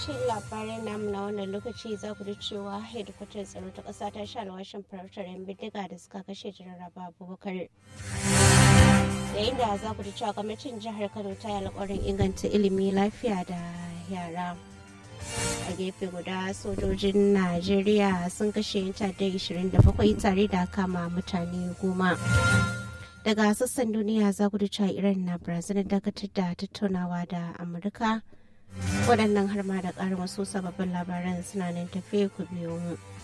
cikin labarai namu na wannan lokaci za ku ji cewa hedikwatar tsaro ta ƙasa ta sha alwashin farautar 'yan bindiga da suka kashe jararraba abubakar da inda za ku ji cewa gwamnatin jihar kano ta yi alƙawarin inganta ilimi lafiya da yara a gefe guda sojojin najeriya sun kashe ta'addar 27 tare da kama mutane goma daga sassan duniya za ku cewa iran na brazil dakatar da tattaunawa da amurka waɗannan har ma da ƙarin wasu sababbin labaran suna nan tafe ku biyo mu.